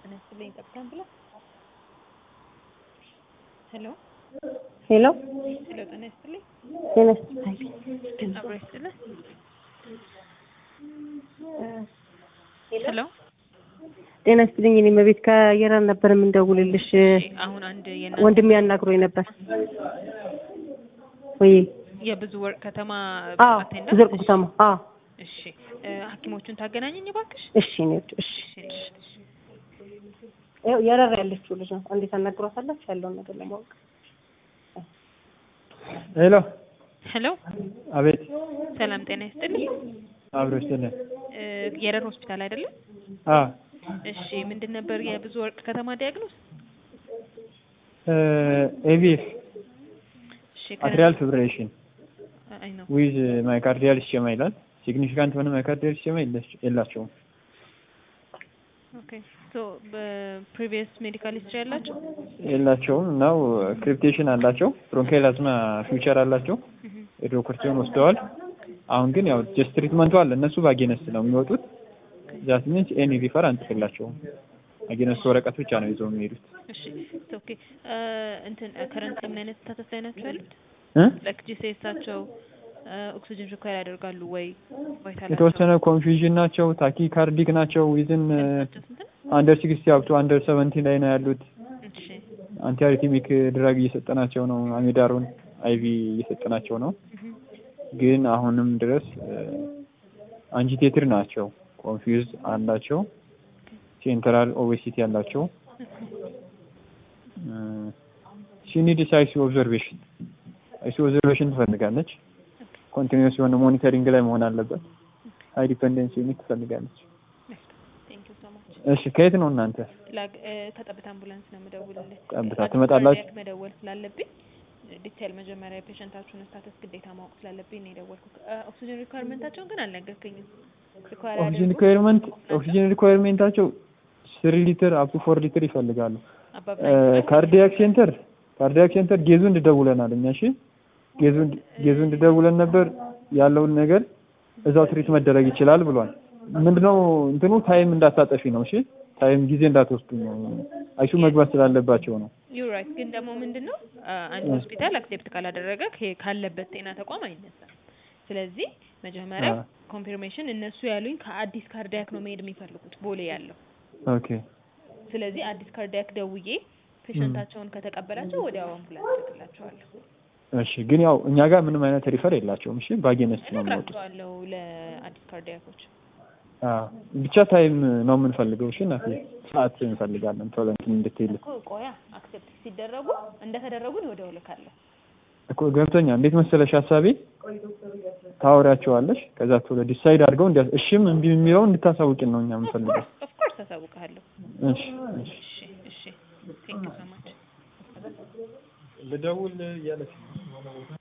ይስጥልኝ ጠብታን ብላ ሄሎ ሄሎ ሄሎ ጤና ይስጥልኝ ጤና ይስጥልኝ። አብሮ ይስጥልኝ ሄሎ ጤና ይስጥልኝ። እኔ መቤት ከየራን ነበር የምንደውልልሽ። አሁን አንድ ወንድሜ ያናግሮኝ ነበር። ወይ የብዙ ወርቅ ከተማ አዎ፣ አቴንዳንት ዘርቁ ከተማ አዎ። እሺ እ ሐኪሞቹን ታገናኘኝ እባክሽ። እሺ እኔ ወድ እሺ ያው የረራ ያለችው ልጅ ነው። እንዴት አናግሯታላችሁ ያለውን ነገር ለማወቅ ሄሎ ሄሎ አቤት ሰላም ጤና ይስጥልኝ አብሮ ይስጥልን እ የረር ሆስፒታል አይደለም? አ እሺ ምንድን ነበር የብዙ ወርቅ ከተማ ዲያግኖስ? ኤቪኤፍ እሺ አትሪያል ፊብሬሽን አይ ነው ዊዝ ማይካርዲያል ስኬማ ይላል። ሲግኒፊካንት ሆነ ማይካርዲያል ስኬማ የለች- የላቸውም። ኦኬ ሶ በፕሪቪየስ ሜዲካል ሂስትሪ ያላቸው የላቸውም እናው ክሪፕቴሽን አላቸው። ብሮንካይል አዝማ ፊውቸር አላቸው። ኤድሮኮርቲዮን ወስደዋል። አሁን ግን ያው ጀስት ትሪትመንቱ አለ። እነሱ በአጌነስት ነው የሚወጡት። ዛት ሚንስ ኤኒ ሪፈር አንጽፍላቸውም። አጌነስት ወረቀት ብቻ ነው ይዘው የሚሄዱት። እሺ ኦኬ እ እንትን ከረንት ምን አይነት ስታተስ ላይ ናቸው ያሉት? እ? ላይክ ጂሴሳቸው ኦክሲጅን ሪኳየር ያደርጋሉ ወይ ቫይታል የተወሰነ ኮንፊውዥን ናቸው። ታኪ ካርዲክ ናቸው። ዊዝን ስንት ነው? አንደር ሲክስቲ አፕቱ አንደር ሰቨንቲ ላይ ነው ያሉት። እሺ አንቲአሪቲሚክ ድራግ እየሰጠናቸው ነው። አሚዳሩን አይቪ እየሰጠናቸው ነው። እህ ግን አሁንም ድረስ አንጂቴትር ናቸው። ኮንፊውዝ አላቸው። ሴንትራል ኦቤሲቲ አላቸው። ሲኒድስ አይሲ ኦብዘርቬሽን አይሲ ኦብዘርቬሽን ትፈልጋለች። ኮንቲኒስ የሆነ ሞኒተሪንግ ላይ መሆን አለበት። ሃይ ዲፐንደንሲ ዩኒት ትፈልጋለች። ቴንክ ዩ ሶ ማች እሺ ከየት ነው እናንተ? ላግ እ ከጠብታ አምቡላንስ ነው የምደውልልህ። ጠብታ አዲስ ትመጣላችሁ? ካርዲያክ መደወል ስላለብኝ ዲቴል መጀመሪያ የፔሸንታችሁን ስታተስ ግዴታ ማወቅ ስላለብኝ ነው የደወልኩት። እ ኦክሲጅን ሪኳየርመንታቸውን ግን አልነገርከኝም። ሪኳየር ኦክሲጅን ሪኳየርመንት ኦክሲጅን ሪኳየርሜንታቸው ስሪ ሊትር አፕ ቱ ፎር ሊትር ይፈልጋሉ። አባባ ካርዲያክ ሴንተር ካርዲያክ ሴንተር ጌዙ እንድደውለናል እኛ እሺ ጌዙ ጌዙ እንድደውለን ነበር ያለውን ነገር እዛው ትሪት መደረግ ይችላል ብሏል። ምንድነው እንትኑ ታይም እንዳታጠፊ ነው እሺ ታይም ጊዜ እንዳትወስዱ ነው አይሱ መግባት ስላለባቸው ነው። ዩ ራይት። ግን ደግሞ ምንድን ነው አ፣ አንድ ሆስፒታል አክሴፕት ካላደረገ ከ- ካለበት ጤና ተቋም አይነሳም። ስለዚህ መጀመሪያ አ። ኮንፊርሜሽን እነሱ ያሉኝ ከአዲስ ካርዲያክ ነው መሄድ የሚፈልጉት ቦሌ ያለው። ኦኬ ስለዚህ አዲስ ካርዲያክ ደውዬ ፔሸንታቸውን ከተቀበላቸው ወዲያው አምቡላንስ እልክላቸዋለሁ። እሺ ግን ያው እኛ ጋር ምንም አይነት ሪፈር የላቸውም እሺ ባጌነስት ነው የሚወጡት። እነግራቸዋለሁ ለአዲስ ካርዲያኮች። አዎ ብቻ ታይም ነው የምንፈልገው እሺ እናቴ ሰዓት እንፈልጋለን ቶሎ እንትን እንድትይል እኮ ቆያ አክሴፕት ሲደረጉ እንደተደረጉ እኔ ወዲያው እልካለሁ። እኮ ገብቶኛል። እንዴት መሰለሽ ሀሳቤ ታወሪያቸዋለሽ ከዛ ቶሎ ዲሳይድ አድርገው እንዲያ እሺም እምቢ የሚለውን እንድታሳውቂን ነው እኛ የምንፈልገው። ኦፍኮርስ አሳውቅሃለሁ። እሺ እሺ እሺ እሺ ቴንክ ዩ ሶ ማች ልደውል እያለች ነው